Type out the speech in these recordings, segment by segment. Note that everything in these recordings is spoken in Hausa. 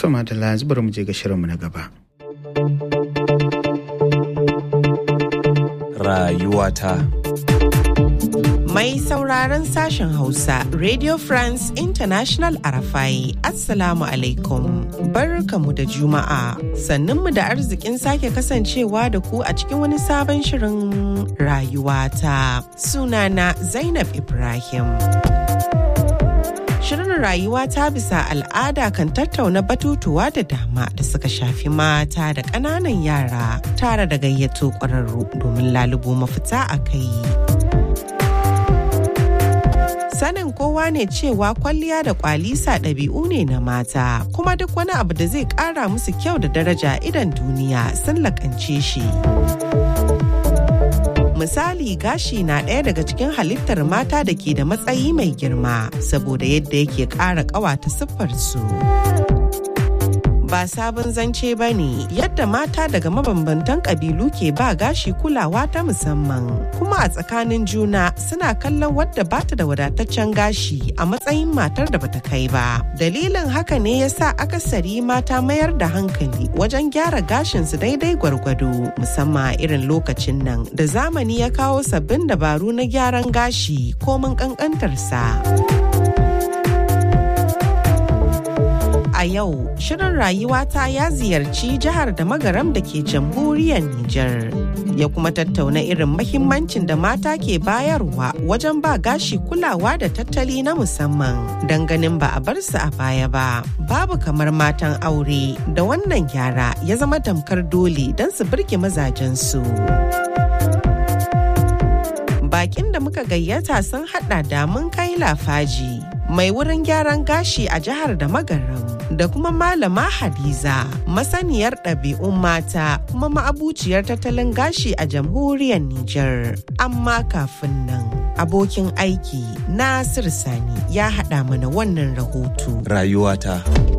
To madalla yanzu bari mu je ga shirinmu na gaba. Rayuwata. Mai sauraron sashen Hausa, Radio France International Arafai, Assalamu alaikum. Barkamu da Juma'a, sannunmu da arzikin sake kasancewa da ku a cikin wani sabon shirin rayuwata. Sunana Zainab Ibrahim. Shirin rayuwa ta bisa al'ada kan tattauna batutuwa da dama da suka shafi mata da ƙananan yara tare da gayyato ƙwararru domin lalubo mafita a kai. Sanin kowa ne cewa kwalliya da kwalisa ɗabi'u ne na mata, kuma duk wani abu da zai ƙara musu kyau da daraja idan duniya sun lakance shi. Misali gashi na ɗaya daga cikin halittar mata da ke da matsayi mai girma saboda yadda yake ƙara ƙawata siffarsu. Ba sabon zance ba ne yadda mata daga mabambantan ƙabilu ke ba gashi kulawa ta musamman. Kuma a tsakanin juna suna kallon wadda bata da wadataccen gashi a matsayin matar da bata kai ba. Dalilin haka ne ya sa akasari mata mayar da hankali wajen gyara gashinsu daidai gwargwado musamman irin lokacin nan da zamani ya kawo sabbin dabaru na gyaran gashi komin ƙanƙantarsa. A yau, shirin rayuwata ya ziyarci jihar da magaram da ke jamhuriyar Nijar. Ya kuma tattauna irin mahimmancin da mata ke bayarwa wajen ba gashi kulawa da tattali na musamman don ganin ba a bar su a baya ba. Babu kamar matan aure da wannan gyara ya zama tamkar dole don su birge mazajensu. Bakin da muka gayyata sun hada da mun kai lafaji. mai wurin gyaran gashi a jihar da magaram da kuma malama hadiza masaniyar ɗabi'un mata kuma ma'abuciyar tattalin gashi a jamhuriyar Nijar. Amma kafin nan abokin aiki Nasir Sani ya haɗa mana wannan rahoto. Rayuwata.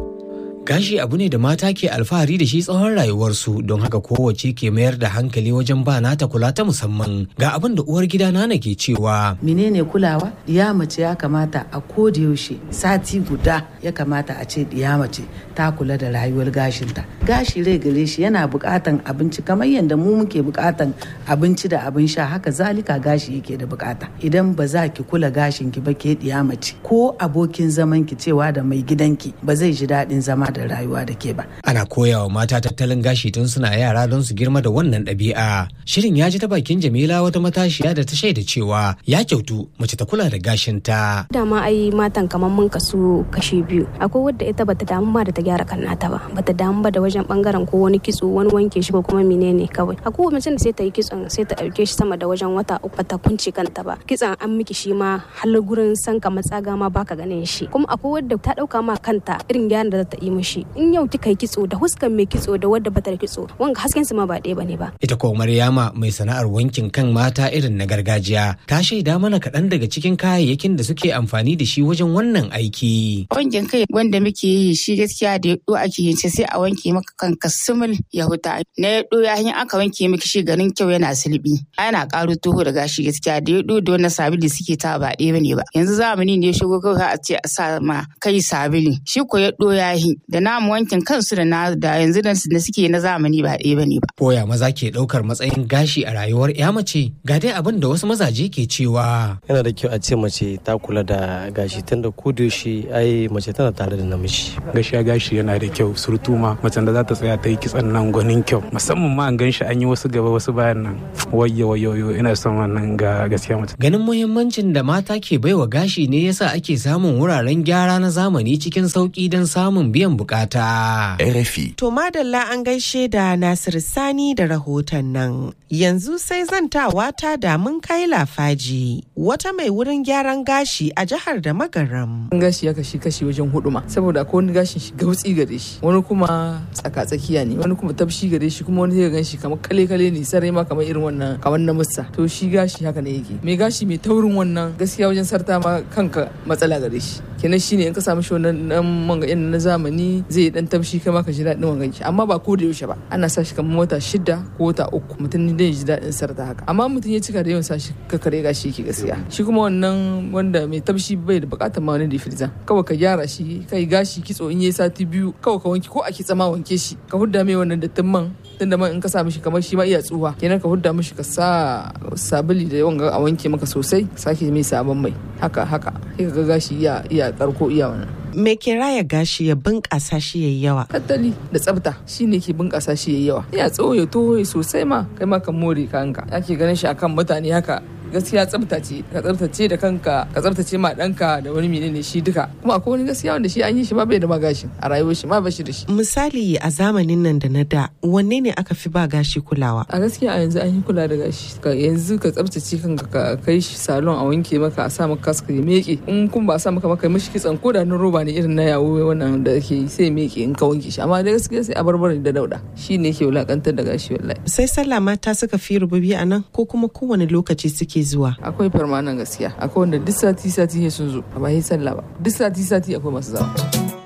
Gashi abu ne da mata ke alfahari da shi tsawon rayuwarsu don haka kowace ke mayar da hankali wajen ba nata kula ta musamman ga abin da uwar gida nana ke cewa. Menene kulawa? Ya mace ya kamata a koda yaushe sati guda ya kamata a ce ya mace ta kula da rayuwar gashinta. Gashi rai gare shi yana bukatan abinci kamar yadda mu muke bukatan abinci da abin sha haka zalika gashi yake da bukata. Idan ba za ki kula gashin ki ba ke diya mace ko abokin zaman ki cewa da mai gidanki ba zai ji daɗin zama da rayuwa da ke ba. Ana koyawa mata tattalin gashi tun suna yara don su girma da wannan ɗabi'a. Shirin ya ji ta bakin Jamila wata matashiya da ta shaida cewa ya kyautu mace ta kula da gashinta. Dama ai matan kamar mun kasu kashi biyu. Akwai wadda ita bata damu ba da ta gyara kannata ba. Bata damu ba da wajen bangaren ko wani kitso wani wanke shi ko kuma menene kawai. Akwai mace da sai ta yi kitson sai ta ɗauke shi sama da wajen wata uku ta kunce kanta ba. Kitson an miki shi ma har gurin sanka matsaga ma baka ganin shi. Kuma akwai wadda ta ɗauka ma kanta irin gyaran da za ta yi mishi. in yau kika yi kitso da huskan mai kitso da wadda bata da kitso wanga hasken su ma ba ɗaya bane ba ita ko Maryama mai sana'ar wankin kan mata irin na gargajiya ta shaida mana kaɗan daga cikin kayayyakin da suke amfani da shi wajen wannan aiki wankin kai wanda muke yi shi gaskiya da yaɗo ake yin sai a wanke maka kanka sumul ya huta na yaɗo ya hanyar aka wanke miki shi garin kyau yana sulbi ana ƙaro toho da gashi gaskiya da yaɗo da wannan sabili suke ta ba ɗaya bane ba yanzu zamani ne ya shigo kawai a ce a sa ma kai sabili shi ko yaɗo ya yi da namu wankin kansu da na da yanzu da suke na zamani ba ɗaya bane ba. Koya maza ke ɗaukar matsayin gashi a rayuwar ya mace ga dai abin da wasu mazaje ke cewa. Yana da kyau a ce mace ta kula da gashi tunda ko da yaushe ai mace tana tare da namiji. Gashiya gashi yana da kyau surtu ma macen da za ta tsaya ta yi kitsan nan gwanin kyau musamman ma an gan shi an yi wasu gaba wasu bayan nan wayyo wayyo ina son wannan ga gaskiya mace. Ganin muhimmancin da mata ke baiwa gashi ne yasa ake samun wuraren gyara na zamani cikin sauki don samun biyan bukata. RFI. To madalla an gaishe da Nasir Sani da rahoton nan. Yanzu sai zantawa ta da mun kai lafaji wata mai wurin gyaran gashi a jihar da magaram. Gashi ya kashi kashi wajen hudu ma saboda akwai wani gashin shi gautsi gare shi wani kuma tsaka tsakiya ne wani kuma tafshi gare shi kuma wani zai gan shi kamar kale kale ne sarai ma kamar irin wannan kamar na musa to shi gashi haka ne yake mai gashi mai taurin wannan gaskiya wajen sarta ma kanka matsala gare shi kenan shine in ka samu shi wannan dan manga irin na zamani zai dan tamshi kai ma ka ji daɗin wangan shi amma ba ko da yaushe ba ana sa shi kamar wata shida ko wata uku mutum ne zai ji daɗin sarta haka amma mutum ya cika da yawan sa shi ka kare gashi yake gaskiya shi kuma wannan wanda mai tamshi bai da bukatar ma wani difrizan kawai ka gyara shi kai gashi kitso in yayi sati biyu kawai ka wanke ko a kitsa ma wanke shi ka hudda mai wannan dattin man tun da man in ka sa mishi kamar shi ma iya tsuwa kenan ka hudda mishi ka sa sabuli da yawan a wanke maka sosai sake mai sabon mai haka haka sai ka ga gashi iya iya karko iya wannan Me ke raya gashi ya bunƙasa shi yayi yawa? tattali da tsafta shine ke bunƙasa shi yayi yawa ya tsawo ya toho sosai ma kai ma kan more kanka ake ganin shi akan mutane haka gaskiya tsafta ce ka tsaftace da kanka ka tsaftace ma ɗanka da wani menene shi duka kuma akwai wani gaskiya wanda shi an yi shi ma bai da magashin a rayuwar shi ma ba shi da shi Misali a zamanin nan da na da wanne ne aka fi ba gashi kulawa? a gaskiya a yanzu an yi kula da gashi ka yanzu ka tsaftace kanka ka kai shi salon a wanke maka a sa maka kaska ya meke in kun ba a sa maka maka mishi kitsan ko da na roba ne irin na yawo wannan da ake yi sai meke in ka wanke shi amma da gaskiya sai a barbare da dauda shi ne ke wulakantar da gashi wallahi Sai sallah mata suka fi rububi a nan ko kuma kowane lokaci suke zuwa? akwai farmanan gaskiya akwai wanda duk sati sati sai sun zo a ba sallah ba duk sati sati akwai masu zama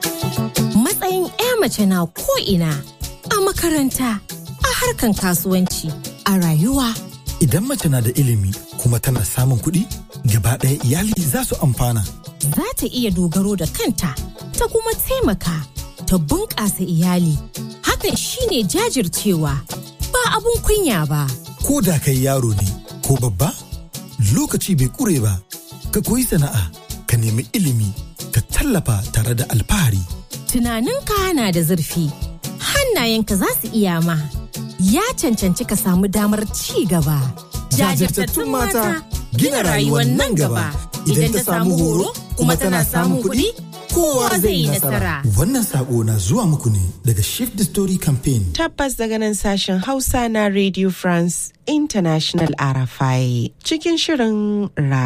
Matsayin 'ya mace na ko'ina a makaranta, a harkan kasuwanci, a rayuwa. Idan mace na da ilimi kuma tana samun kuɗi, gaba ɗaya iyali za su amfana. Za ta iya dogaro da kanta, ta kuma taimaka, ta bunƙasa iyali. Hakan shine jajircewa, ba abun kunya ba. Ko da kai yaro ne ko babba, lokaci bai ƙure ba. Ka koyi sana'a, ka nemi ilimi, ka tallafa tare da alfahari. Tunaninka na da zurfi, hannayenka za su iya ma. Ya cancanci ka samu damar ci gaba. Jajirtattun mata gina rayuwar nan gaba. Idan ta samu horo kuma tana samun kuɗi, kowa zai yi nasara. Wannan saƙo na zuwa muku ne daga Shift the Story Campaign. Tabbas daga nan sashen Hausa na Radio France International RFI cikin shirin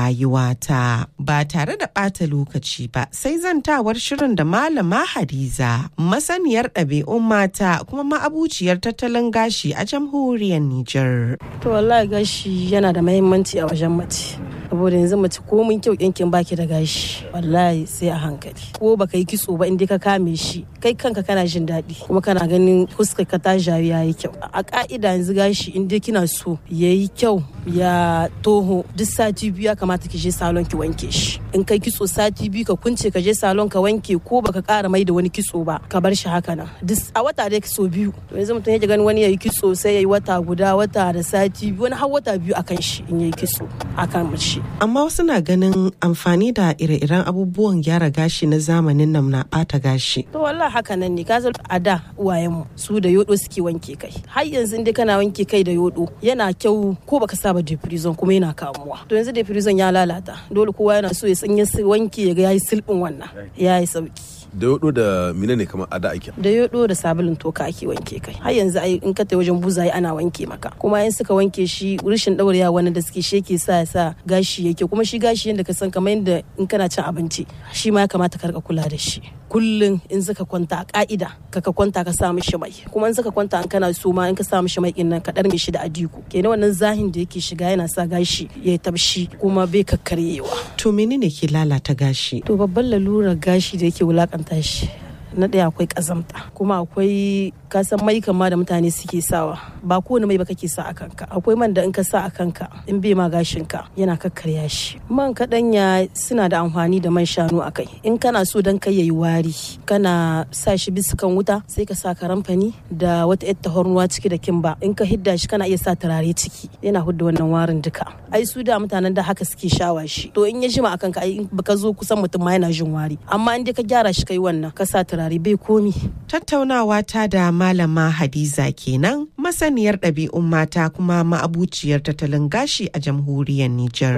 rayuwata ba tare da ɓata lokaci ba sai zantawar shirin da Malama Hadiza masaniyar ɗabi'un mata kuma ma'abuciyar tattalin gashi a jamhuriyar Nijar. To wallahi gashi yana da mahimmanci a wajen mace. saboda yanzu mace ko mun kyau yankin baki da gashi wallahi sai a hankali ko baka yi kitso ba inda ka kame shi kai kanka kana jin daɗi kuma kana ganin fuskar ka ta jawi yayi kyau a ka'ida yanzu gashi inda kina so yayi kyau ya toho duk sati biyu ya kamata ki je salon ki wanke shi in kai kitso sati biyu ka kunce ka je salon ka wanke ko baka kara mai da wani kitso ba ka bar shi haka nan duk a wata dai kitso biyu to yanzu mutum yake ganin wani yayi kitso sai yayi wata guda wata da sati biyu wani har wata biyu akan shi in yayi kitso akan mace Amma wasu na ganin amfani da ire-iren abubuwan gyara gashi na zamanin nan na ɓata gashi. To wallahi haka nan ne ka a da uwayenmu su da yodo suke wanke kai. Har yanzu dai kana wanke kai da yodo yana kyau ko baka saba deprison kuma yana kamuwa. To yanzu deprison ya lalata dole kowa yana so ya sanya wanke ya ga yayi silbin wannan yayi sauki. da yodo da mine ne kamar ada ake da yodo da sabulun toka ake wanke kai har yanzu ai in ka tai wajen buzaye ana wanke maka kuma in suka wanke shi rishin daurewa wani da suke sheke sa sa gashi yake kuma shi gashi yanda ka san kamar yanda in kana cin abinci shi ma ya kamata ka rika kula da shi kullum in suka kwanta a ka'ida ka ka kwanta ka sa mishi mai kuma in suka kwanta an kana so ma in ka sa mishi mai din nan ka darme shi da adiko kenan wannan zahin da yake shiga yana sa gashi ya tabshi kuma bai kakkaryewa To menene ke lalata gashi? to babban lalurar gashi da yake wulakanta shi na ɗaya akwai ƙazamta kuma akwai kasan mai kama da mutane suke sawa ba kowane mai ba kake sa a kanka akwai man da in ka sa a kanka in bai ma gashin ka yana kakkarya shi man kaɗanya suna da amfani da man shanu a kai in kana so dan kai yayi wari kana sa shi bisa kan wuta sai ka sa karamfani da wata yar tahornuwa ciki da kimba in ka hidda shi kana iya sa turare ciki yana hudda wannan warin duka ai su da mutanen da haka suke shawa shi to in ya jima a kanka ai in baka zo kusan mutum ma yana jin wari amma in dai ka gyara shi kai wannan ka sa turare bai komi Tattaunawa ta da Malama Hadiza kenan masaniyar ɗabi'un mata kuma ma'abuciyar tattalin gashi a jamhuriyar Nijar.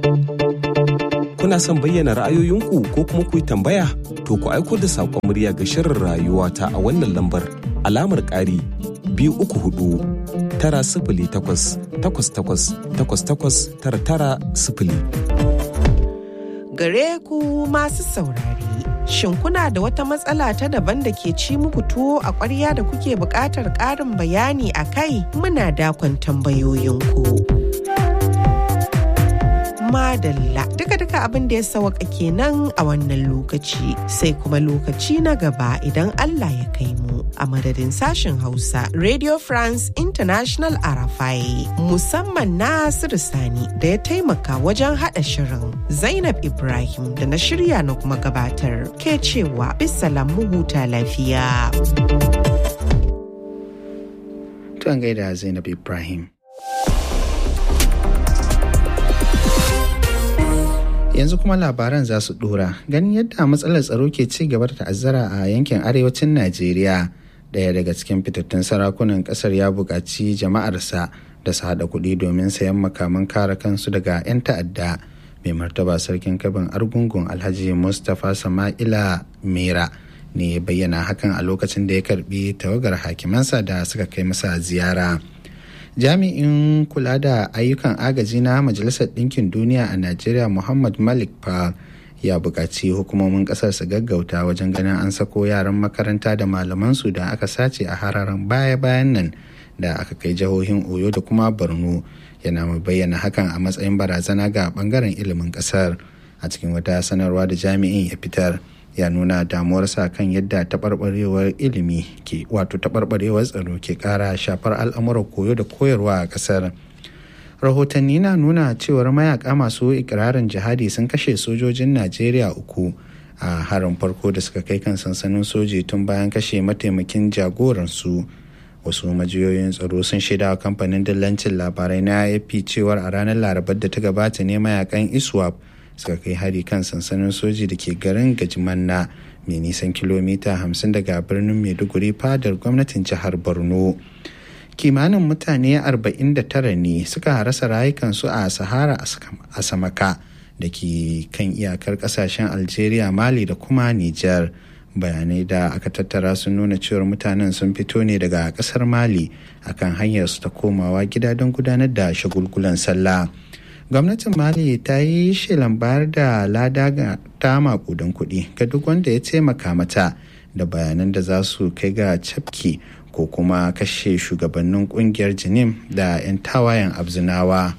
Kuna son bayyana ra'ayoyinku ko kuma ku yi tambaya? To ku aiko da saƙon murya ga shirin rayuwa ta a wannan lambar alamar ƙari biyu uku hudu tara sifili takwas takwas takwas takwas takwas tara tara sifili. Gare ku masu saurare. Shin kuna da wata matsala ta daban da ke ci muku tuwo a ƙwarya da kuke buƙatar ƙarin bayani a kai? Muna dakon tambayoyinku. Madalla duka-duka abin da ya sawaka kenan a wannan lokaci sai kuma lokaci na gaba idan Allah ya kai mu a madadin sashen Hausa Radio France International Arafai musamman Nasiru Sani da ya taimaka wajen haɗa shirin Zainab Ibrahim da na shirya na kuma gabatar ke cewa bisalam mu huta lafiya. Tuwan gaida Zainab Ibrahim. yanzu kuma labaran za su dora ganin yadda matsalar tsaro ke ci gaba da ta'azzara a yankin arewacin najeriya daya daga cikin fitattun sarakunan kasar ya buƙaci jama'arsa da su haɗa kuɗi domin sayan makaman kare kansu daga 'yan ta'adda mai martaba sarkin kabin argungun alhaji mustapha sama'ila mera ne ya bayyana hakan a lokacin da ya karbi tawagar hakimansa da suka kai masa ziyara. jami'in kula da ayyukan agaji na majalisar ɗinkin duniya a najeriya muhammad malik pal ya buƙaci hukumomin ƙasar su gaggauta wajen ganin an sako yaran makaranta da malamansu da aka sace a hararen baya-bayan nan da aka kai jihohin oyo da kuma borno yana mai bayyana hakan a matsayin barazana ga ɓangaren ilimin ƙasar a cikin wata sanarwa da jami'in ya fitar ya nuna damuwarsa kan yadda taɓarɓarewar ilimi ke wato taɓarɓarewar tsaro ke ƙara shafar al'amuran koyo da koyarwa a ƙasar rahotanni na nuna cewar mayaka masu ikirarin jihadi sun kashe sojojin najeriya uku a harin farko da suka kai kan sansanin soji tun bayan kashe mataimakin jagoransu wasu majiyoyin tsaro sun shaida wa kamfanin dillancin labarai na ap cewar a ranar larabar da ta gabata ne mayakan iswap suka kai hari kan sansanin soji da ke garin gajimanna mai nisan kilomita 50 daga birnin maiduguri fadar gwamnatin jihar borno kimanin mutane 49 ne suka rasa rayukansu a sahara a samaka da ke kan iyakar kasashen algeria mali da kuma niger bayanai da aka tattara sun nuna cewar mutanen sun fito ne daga kasar mali akan hanyar su ta komawa gida don gudanar da shagulgulan sallah gwamnatin mali ta yi shelan bayar da lada ga ta makudan kuɗi ga duk wanda ya taimaka mata da bayanan da za su kai ga cafki ko kuma kashe shugabannin kungiyar jinim da 'yan tawayen abzinawa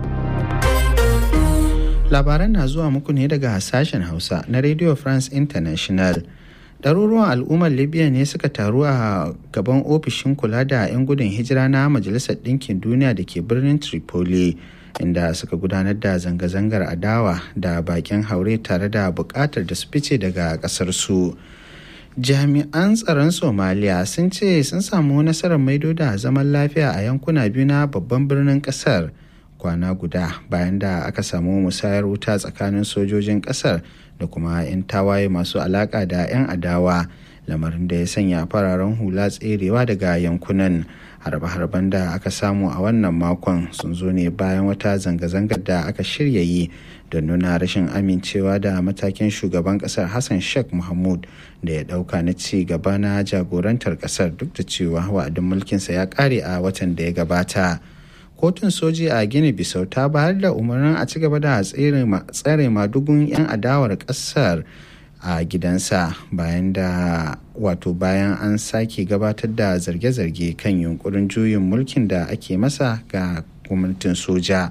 labaran na zuwa muku ne daga sashen hausa na radio france international ɗaruruwan al'ummar libya ne suka taru a gaban ofishin kula da 'yan gudun hijira na majalisar ɗinkin duniya da ke birnin tripoli inda suka gudanar da zanga-zangar adawa da bakin haure tare da buƙatar da su fice daga ƙasar su jami'an tsaron somaliya sun ce sun samu nasarar maido da zaman lafiya a yankuna biyu na babban birnin ƙasar kwana guda bayan da aka samu musayar wuta tsakanin sojojin ƙasar da kuma 'yan tawaye masu alaƙa da 'yan adawa lamarin da ya sanya fararen hula tserewa daga yankunan harbe-harben da aka samu a wannan makon sun zo ne bayan wata zanga-zangar da aka shirya yi don nuna rashin amincewa da matakin shugaban kasar hassan sheikh mahmud da ya dauka na ci gaba na jagorantar kasar duk da cewa wa'adin mulkinsa ya kare a watan da ya gabata kotun soji a gini bisau ta bayar da umarnin a ci gaba da tsare madugun 'yan adawar kasar a gidansa bayan da wato bayan an sake gabatar da zarge-zarge kan yunkurin juyin mulkin da ake masa ga gwamnatin soja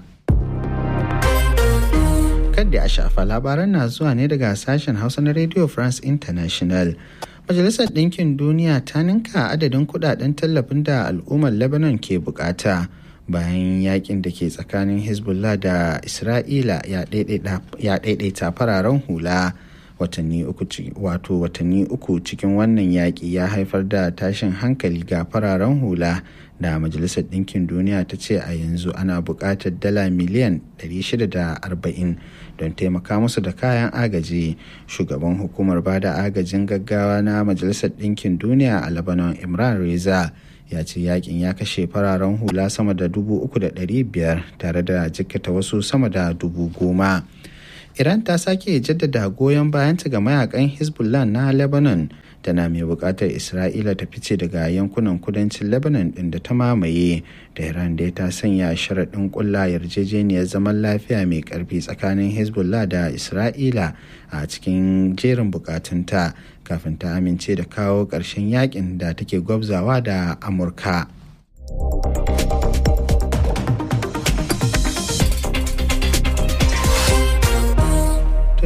kadda a shafa labaran na zuwa ne daga sashen hausa na radio france international majalisar ɗinkin duniya ta ninka adadin kudaden tallafin da al'ummar lebanon ke bukata bayan yakin da ke tsakanin hezbollah da isra'ila ya daidaita fararen hula watanni uku wato watanni uku cikin wannan yaƙi ya haifar da tashin hankali ga fararen hula da majalisar ɗinkin duniya ta ce a yanzu ana buƙatar dala miliyan 640 don taimaka musu da kayan agaji shugaban hukumar bada agajin gaggawa na majalisar ɗinkin duniya a lebanon imran reza ya ce yakin ya kashe fararen hula sama da dubu uku da ɗari biyar tare da jikkata wasu sama da dubu goma iran ta sake jaddada goyon bayanta ga mayakan hezbollah na lebanon tana mai bukatar isra'ila ta fice daga yankunan kudancin lebanon din da ta mamaye da iran dai ta sanya sharaɗin ƙulla yarjejeniyar zaman lafiya mai ƙarfi tsakanin hezbollah da isra'ila a cikin jerin bukatunta kafin ta amince da kawo ƙarshen yakin da take gwabzawa da amurka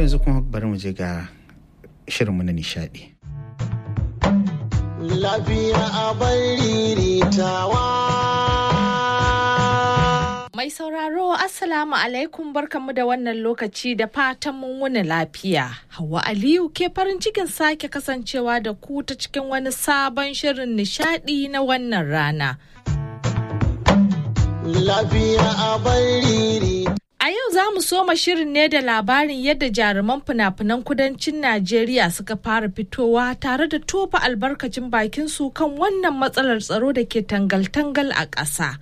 yanzu kuma bari mu je ga shirinmu na nishadi lafiya a riritawa Mai sauraro Assalamu alaikum barkanmu da wannan lokaci da fatan mun wuni lafiya. Hauwa Aliyu ke farin cikin sake kasancewa da ku ta cikin wani sabon shirin nishadi na wannan rana. Lafiya a bariri. A yau za mu soma shirin ne da labarin yadda jaruman fina-finan kudancin Najeriya suka fara fitowa tare da tofa albarkacin bakinsu kan wannan matsalar tsaro da ke tangal-tangal a ƙasa.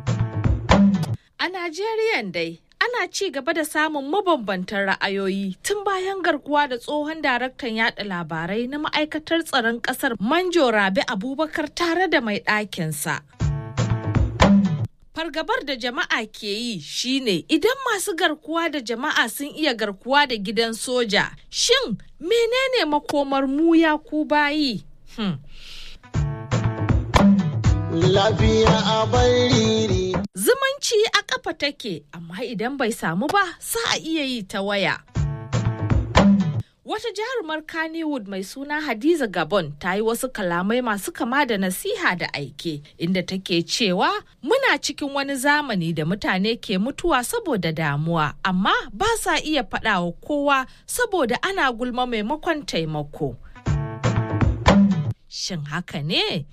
A Najeriya dai, ana ci gaba da samun mabambantan ra'ayoyi tun bayan garkuwa da tsohon daraktan yada labarai na ma'aikatar tsaron ƙasar Manjo Rabi Abubakar tare da mai ɗakinsa. fargabar da jama'a ke yi shine idan masu garkuwa da jama'a sun iya garkuwa da gidan soja shin menene makomar mu ya ku bayi hmm. lafiya a bariri zumunci a kafa take amma idan bai samu ba sa a iya yi ta waya Wata jarumar Kannywood mai suna Hadiza Gabon ta yi wasu kalamai masu kama da nasiha da aike, inda take cewa muna cikin wani zamani da mutane ke mutuwa saboda damuwa, amma ba sa iya faɗawa kowa saboda ana gulma maimakon taimako. Shin haka ne?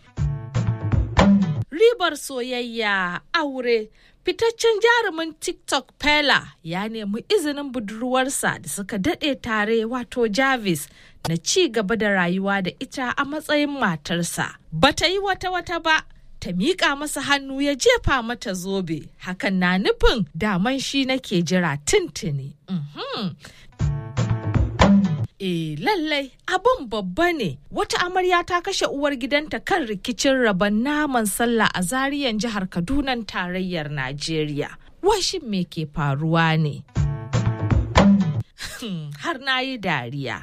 Ribar soyayya aure. Fitaccen jarumin TikTok Pella ya nemi izinin budurwarsa da suka daɗe tare wato Jarvis na ci gaba da rayuwa da ita a matsayin matarsa. Bata yi wata-wata ba, ta miƙa masa hannu ya jefa mata zobe. Hakan na nufin daman shi nake jira tuntuni. Mm-hmm. E lallai abin babba ne wata amarya ta kashe uwar gidanta kan rikicin rabon naman sallah a zariyan jihar Kaduna tarayyar Najeriya. Washin me ke faruwa ne? Har na yi dariya.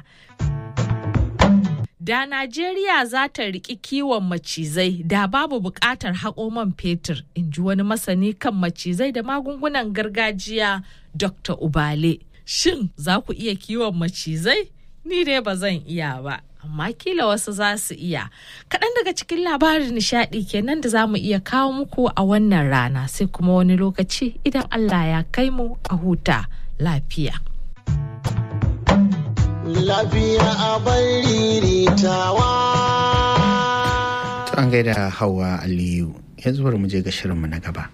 Da Najeriya za ta riƙi kiwon macizai da babu buƙatar haƙo man fetur, in ji wani masani kan macizai da magungunan gargajiya Dr. Ubale. Shin za ku iya kiwon macizai? ni dai ba zan iya ba amma kila wasu za su iya kaɗan daga cikin labarin nishaɗi kenan da za mu iya kawo muku a wannan rana sai kuma wani lokaci idan allah ya kai mu a huta lafiya lafiya a riritawa to an gaida hawa aliyu yanzu bari mu je ga shirinmu na gaba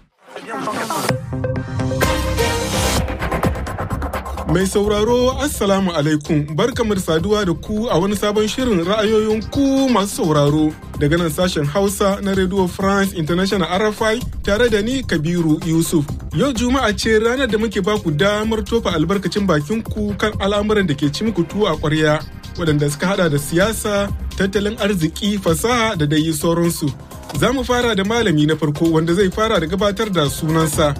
Mai sauraro Assalamu alaikum barkamar saduwa da ku a wani sabon shirin ra'ayoyin ku masu sauraro daga nan sashen Hausa na Radio France International RFI tare da ni Kabiru Yusuf. Yau Juma'a ce ranar da muke baku damar tofa albarkacin bakin ku kan al'amuran da ke ci muku tuwo a ƙwarya waɗanda suka hada da siyasa, tattalin arziki, fasaha da dai sauransu. Za mu fara da malami na farko wanda zai fara da gabatar da sunansa.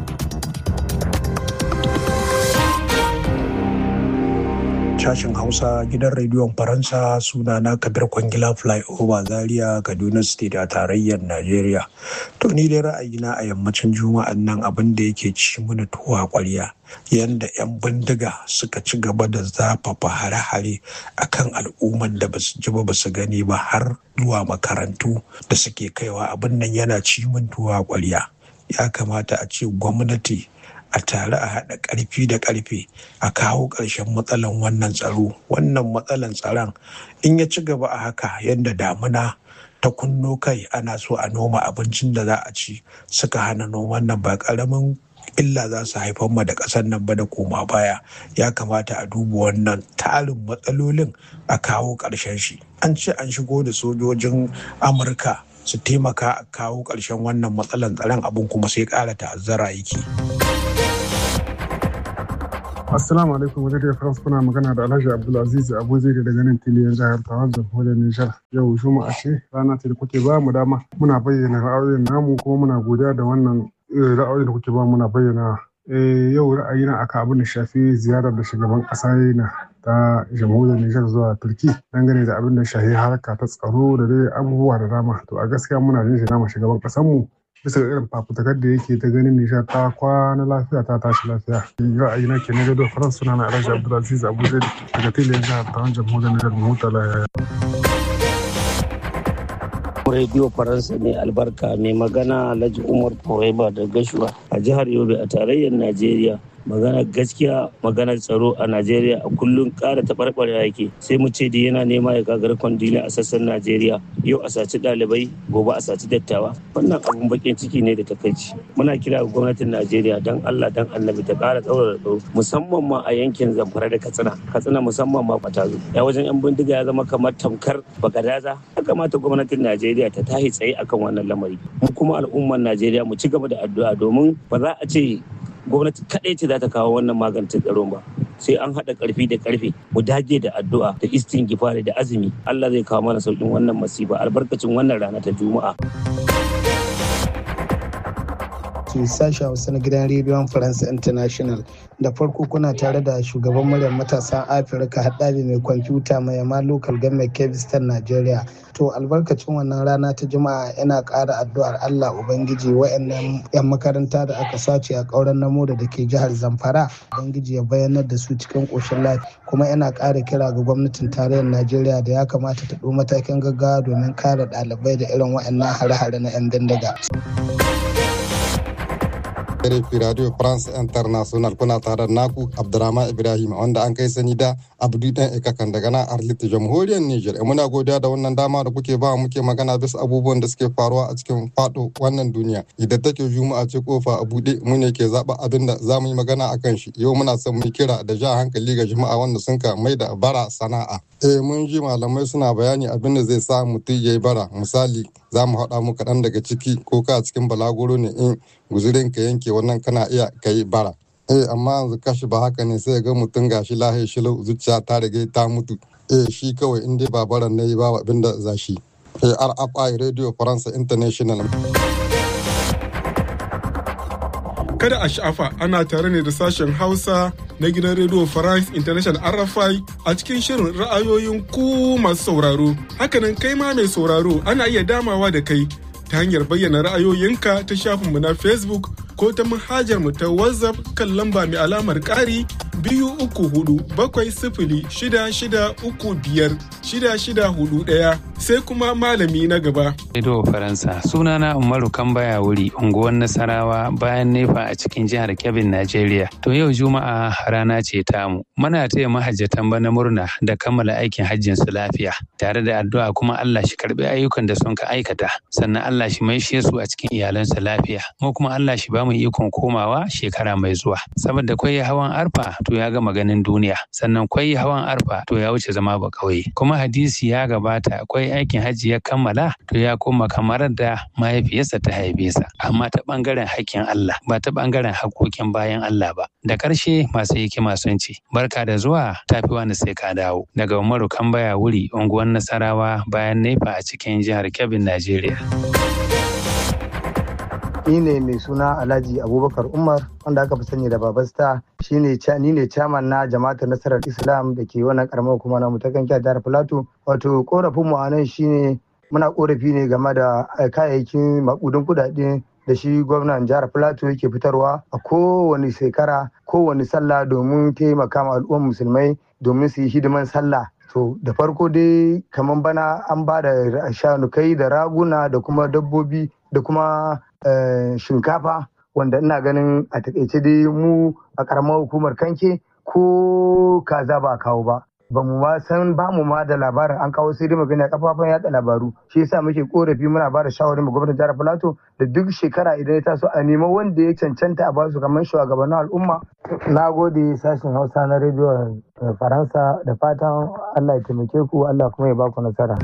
sashen hausa gidan rediyon faransa suna na kabir kwangila flyover zaria kaduna state a tarayyar najeriya to ni dai ra'ayina a yammacin juma'an nan abin da yake ci mana tuwa kwarya yadda 'yan bindiga suka ci gaba da zafafa hare-hare a kan al'umman da basu ji ba basu gani ba har zuwa makarantu da suke kaiwa abin nan yana ci min tuwa kwarya ya kamata a ce gwamnati a tare a haɗa ƙarfi da ƙarfe a kawo ƙarshen matsalan wannan tsaro wannan matsalan tsaron in ya ci gaba a haka yadda damuna ta kunno kai ana so a noma abincin da za a ci suka hana noman nan ba ƙaramin illa za su haifar ma da ƙasar nan ba da koma baya ya kamata a duba wannan tarin matsalolin a kawo ƙarshen shi an ce an shigo da sojojin amurka su taimaka a kawo ƙarshen wannan matsalan tsaron abin kuma sai ƙara ta'azzara yake. Assalamu alaikum wajen da France kuna magana da Alhaji Abdulaziz Abu Zaidi daga nan Tiliyan jihar Tawar Jamhuriyar Nijar. Yau Juma'a ce rana ce da kuke ba mu dama muna bayyana ra'ayoyin namu kuma muna godiya da wannan ra'ayoyin da kuke ba muna bayyana. Yau ra'ayina akan abin da shafi ziyarar da shugaban ƙasa ya na ta jamhuriyar Nijar zuwa Turki dangane da abin da shahi harka ta tsaro da dai abubuwa da dama. To a gaskiya muna jin shi nama shugaban ƙasarmu bisa ga irin fafutukar da yake ta ganin Nijar ta kwana lafiya ta tashi lafiya. Ra'ayina ke na Radio France suna na Alhaji Abdulaziz Abu Zaid daga Tilin jihar Tawan Jamhuriyar Nijar mu huta lafiya. Radio Faransa mai albarka mai magana Alhaji Umar Koreba da Gashuwa a jihar Yobe a tarayyar Najeriya. magana gaskiya maganar tsaro a najeriya a kullum ƙara taɓarɓarewa yake sai mu ce da yana nema ya gagara kwandila a sassan najeriya yau a saci ɗalibai gobe a saci dattawa wannan abun bakin ciki ne da takaici muna kira ga gwamnatin najeriya don allah don annabi ta ƙara tsaurara tsaro musamman ma a yankin zamfara da katsina katsina musamman ma kwatazo ya wajen yan bindiga ya zama kamar tamkar bagadaza ya kamata gwamnatin najeriya ta tahi tsaye akan wannan lamari mu kuma al'ummar najeriya mu ci gaba da addu'a domin ba za a ce gwamnati kaɗai ce za ta kawo wannan magance tsaron ba sai an haɗa ƙarfi da ƙarfe mu dage da addu'a da istingifari da azumi Allah zai kawo mana sauƙin wannan masifa albarkacin wannan rana ta juma'a ke sashen hausa na gidan rediyon faransa international da farko kuna tare da shugaban muryar matasan afirka haɗari mai kwamfuta mai yamma local government kevistan nigeria to albarkacin wannan rana ta juma'a ina ƙara addu'ar allah ubangiji wa'annan 'yan makaranta da aka sace a ƙauren namo da ke jihar zamfara ubangiji ya bayanar da su cikin ƙoshin lafiya kuma ina ƙara kira ga gwamnatin tarayyar najeriya da ya kamata ta ɗau matakin gaggawa domin kare ɗalibai da irin wa'annan hare-hare na 'yan bindiga. RFI Radio France International kuna tare da naku Abdurrahman Ibrahim wanda an kai sani da Abdu Dan Ikakan daga nan Arlit Jamhuriyar Niger. Muna godiya da wannan dama da kuke ba muke magana bisa abubuwan da suke faruwa a cikin fado wannan duniya. Idan take juma'a ce kofa a bude mu ne ke zaba abin da za mu yi magana a kan shi. Yau muna son mu kira da ja hankali ga jama'a wanda sun ka mai da bara sana'a. Eh mun ji malamai suna bayani abin da zai sa mutum ya yi bara misali za mu haɗa mu kaɗan daga ciki ko ka cikin balaguro ne in guzurin ka yanke wannan kana iya ka yi bara eh amma yanzu kashi ba haka ne sai ga mutum gashi lahi shilau zuciya ta rage ta mutu eh shi kawai in dai ba baran ne ba abin da za shi eh RFI Radio France International kada a sha'afa ana tare ne da sashen hausa na gidan rediyo france international rfi a cikin shirin ra'ayoyin ku masu sauraro hakanan kai ma mai sauraro ana iya damawa da kai ta hanyar bayyana ra'ayoyinka ta shafinmu na facebook ko ta manhajar mu ta whatsapp kan lamba mai alamar ƙari biyu uku hudu bakwai sifili shida shida uku biyar shida shida hudu ɗaya sai kuma malami na gaba. Radio Faransa sunana Umaru Kambaya wuri unguwar Nasarawa bayan nefa a cikin jihar Kebbi Najeriya. To yau Juma'a rana ce tamu. Muna taya mahajjatan bana murna da kammala aikin hajjin su lafiya tare da addu'a kuma Allah shi karbi ayyukan da sun ka aikata sannan Allah shi maishe su a cikin iyalansa lafiya. Mu kuma Allah shi ba mu ikon komawa shekara mai zuwa. Saboda kwai hawan arfa to ya gama ganin duniya sannan kwai hawan arfa to ya wuce zama ba kauye. Kuma hadisi ya gabata akwai aikin hajji ya kammala to ya koma kamar da mahaifiyarsa ta haife sa amma ta bangaren hakkin Allah ba ta bangaren hakokin bayan Allah ba da ƙarshe masu hikima sun ce barka da zuwa tafi wani sai ka dawo daga Umaru Kambaya wuri unguwar Nasarawa bayan nefa a cikin jihar Kebbi Najeriya. ni ne mai suna alhaji abubakar umar wanda aka fi sani da babasta shine ni ne chairman na jama'atar nasarar islam da ke wannan karamar kuma na mutakan kyar jihar plateau wato korafin mu anan shine muna korafi ne game da kayayyakin makudin kudade da shi gwamnan jihar plateau yake fitarwa a kowane shekara kowane sallah domin taimaka ma al'ummar musulmai domin su yi hidiman sallah to da farko dai kamar bana an ba da shanukai da raguna da kuma dabbobi da kuma shinkafa wanda ina ganin a takaice dai mu a karamar hukumar kanke ko kaza ba kawo ba ba mu ma san ba mu ma da labarin an kawo sai dai magana kafafen yada labaru shi yasa muke korafi muna ba da shawarin gwamnatin jihar Filato da duk shekara idan ya taso a nema wanda ya cancanta a ba su kamar shugabannin al'umma na gode sashen hausa na rediyo faransa da fatan allah ya taimake ku allah kuma ya ba ku nasara.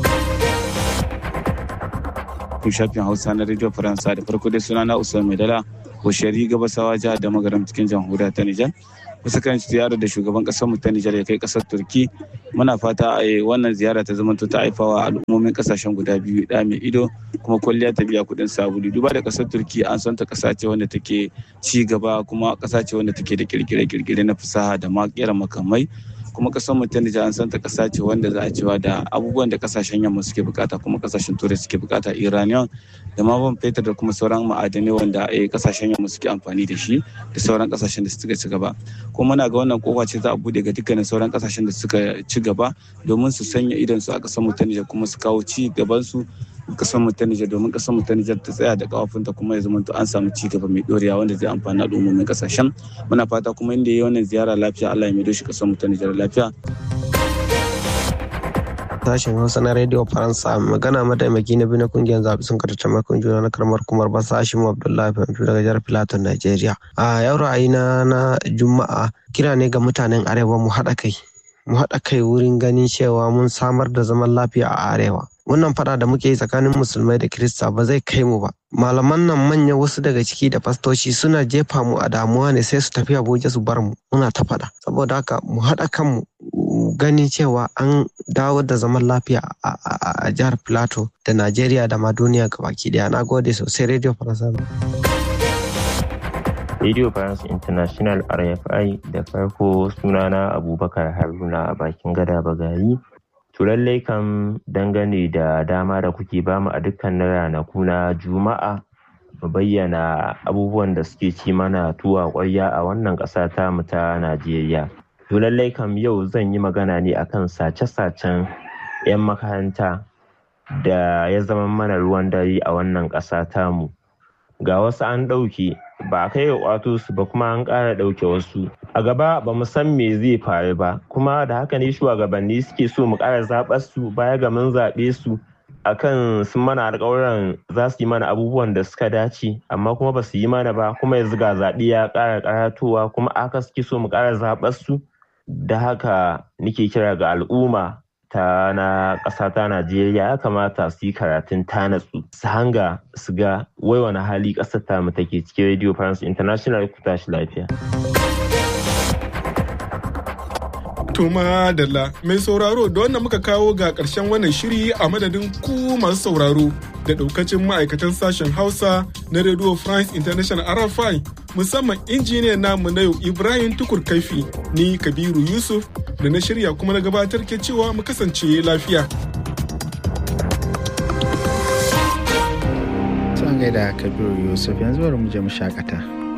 shafin hausa na radio faransa da farko dai suna na usman maidala bushari gabasawa jihar da magaram cikin jamhuriya ta nijar wasu kan ziyarar da shugaban kasar mu ta nijar ya kai kasar turki muna fata a wannan ziyara ta zama ta haifawa al'ummomin kasashen guda biyu da mai ido kuma kwalliya ta biya kuɗin sabulu duba da kasar turki an san ta kasa ce wanda take ci gaba kuma kasa ce wanda take da kirkire-kirkire na fasaha da ma makamai kuma kasar mu ta Nijar an san ta kasa ce wanda za a cewa da abubuwan da kasashen yamma suke bukata kuma kasashen turai suke bukata iranian da ma ban fetur da kuma sauran ma'adanai wanda kasashen yamma suke amfani da shi da sauran kasashen da suka ci gaba kuma muna ga wannan kofa ce za a bude ga dukkanin sauran kasashen da suka ci gaba domin su sanya idon su a kasar mu ta Nijar kuma su kawo ci gaban su kasar mu ta Nijar domin kasar mu ta Nijar ta tsaya da kafafunta kuma ya zama an samu ci gaba mai dorewa wanda zai amfani al'ummomin kasashen muna fata kuma inda yayi wannan ziyara lafiya Allah ya maido shi kasar mu ta Nijar lafiya sashen hausa na radio faransa magana mataimaki na biyu na kungiyar zaɓe sun karta makon juna na karamar kumar basa hashimu abdullahi fahimtu daga jihar filato nigeria a yau ra'ayina na juma'a kira ne ga mutanen arewa mu haɗa kai mu haɗa kai wurin ganin cewa mun samar da zaman lafiya a arewa wannan fada da muke yi tsakanin musulmai da kirista ba zai kai mu ba malaman nan manya wasu daga ciki da fastoci suna jefa mu a damuwa ne sai su tafi abuja su bar mu muna ta fada saboda haka mu haɗa kanmu ganin cewa an dawo da zaman lafiya a jihar plateau da najeriya da ma duniya gabaki daya na gode sosai radio faransa Radio France International RFI da farko sunana Abubakar Haruna a bakin gada bagari. To lallai kam dangane da dama da kuke bamu a dukkanin ranaku na Juma'a mu bayyana abubuwan da suke ci mana tuwa ƙwarya a wannan ƙasa ta mu ta Najeriya. To lallai kam yau zan yi magana ne akan sace-sacen 'yan makaranta da ya zama mana ruwan dare a wannan ƙasa tamu. Ga wasu an ɗauke ba a kai ga kwato su ba kuma an ƙara ɗauke wasu a gaba ba mu san me zai faru ba kuma da haka ne shugabanni suke so mu ƙara zaɓar su baya ga mun zaɓe su akan sun mana alƙawuran za su yi mana abubuwan da suka dace amma kuma ba su yi mana ba kuma yanzu ga zaɓe ya ƙara karatowa kuma aka suke so mu ƙara zaɓar su da haka nake kira ga al'umma ta na ƙasa ta Najeriya ya kamata su yi karatun tanatsu su hanga su ga wai wani hali ƙasar ta mu take cikin Radio France International ku tashi lafiya. Tuma Dalla mai sauraro da wannan muka kawo ga ƙarshen wannan shiri a madadin ku masu sauraro da ɗaukacin ma'aikatan sashen Hausa na Radio France International RFI musamman injiniyan namu na yau Ibrahim Tukur Kaifi ni Kabiru Yusuf da na shirya kuma na gabatar ke cewa mu kasance lafiya. Tun gaida Kabiru Yusuf yanzu bari mu je mu shakata.